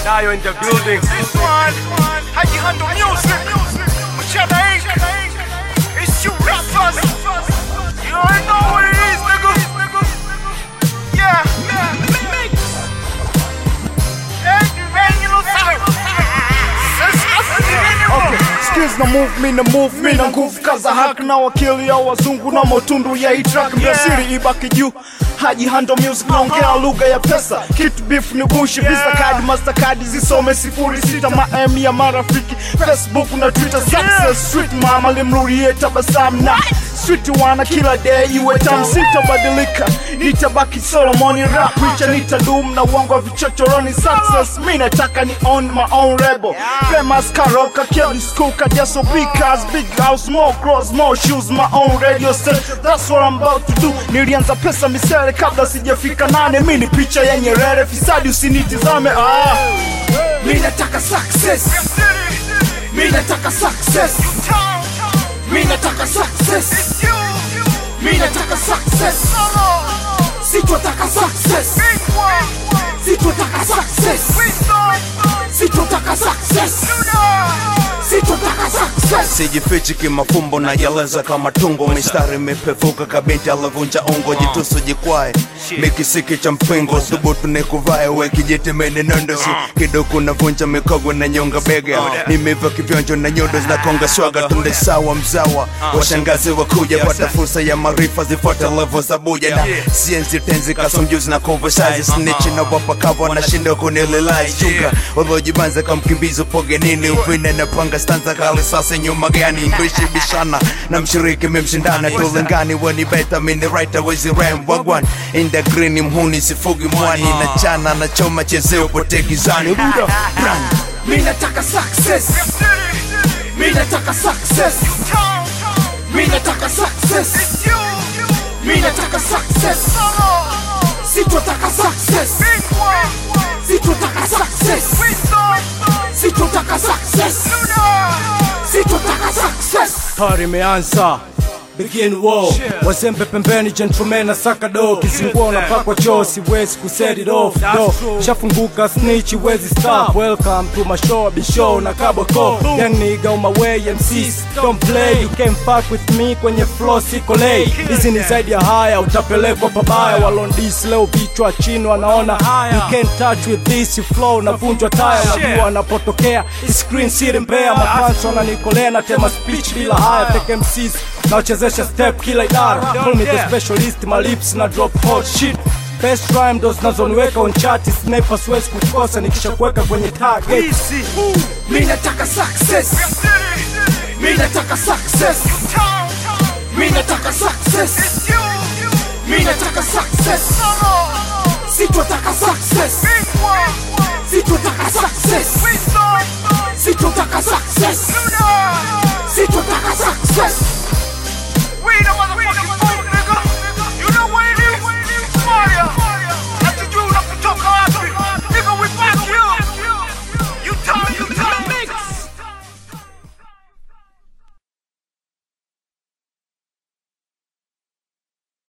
Dayo in the building. This one, how you handle music? Whichever age, it's you rappers. You already know what it is, nigga. Yeah, mix. And you ready to Okay, skills na move me na move me na nguvu kaza hack na wakili ya wazungu na motundu ya hii track mjasiri ibaki juu haji handle music naongea lugha ya pesa kitu beef ni bushi visa card mastercard zisome sifuri sita ma m ya marafiki facebook na twitter success street mama limrurie tabasamu na street wana kila day iwe tam sitabadilika nitabaki solomoni rap richa nitadum na uongo wa vichochoroni success mi nataka ni own my own rebel famous karoka kelly school kajaso big cars big house more cross more shoes my own radio station that's what I'm about to do nilianza pesa misere kabla sijafika nane mi ni picha ya nyerere fisadi usinitizame ah. mi nataka success mi nataka success mi nataka success mi nataka success sitotaka success sitotaka success sitotaka success sitotaka success sijifichi kimafumbo na jaleza kama tungo mistari imepevuka kabinti alavunja ungo jitusu jikwae mikisiki cha mpingo thubutu nikuvae we kijitemene nondosi kidogo navunja mikogo na nyonga bega nimeva kivionjo na nyodo zinakonga swaga tunde sawa mzawa washangazi wakuja pata fursa ya maarifa zifuata levo za buja na sienzi tenzi kasomjuzi na conversize snitch na wapakava wanashinda kunililize chunga waliojibanza kamkimbizi upoge nini uvine na panga stanza kali sasa nyuma gani mbishi bishana na mshiriki memshindana tulingani weni beta mini right awezi ram wagwan in the green mhuni sifugi mwani na chana na choma chezeo pote gizani buda brand mi nataka success mi nataka success mi nataka success mi nataka success sitotaka success sitotaka success sitotaka success sitotaka success Party imeanza Begin war wazembe pembeni gentleman na saka do kizingua unapakwa choo siwezi kuset it off do shafunguka snitch wezi stop welcome to my show be show na kaboko young nigga on my way MCs don't play you can't fuck with me kwenye flow siko lay hizi ni zaidi ya haya utapelekwa pabaya walondis leo vichwa chini wanaona you can't touch with this you flow navunjwa taya najua anapotokea screen siri mbea mapanso wananikolea na tema speech bila haya take MCs naochezesha step kila idara call me the specialist my lips na drop hot shit best rhyme ndo zinazoniweka on chart sniper siwezi kukosa nikishakuweka kwenye target mi nataka success mi nataka success mi nataka success mi nataka success sitotaka success sitotaka success sitotaka success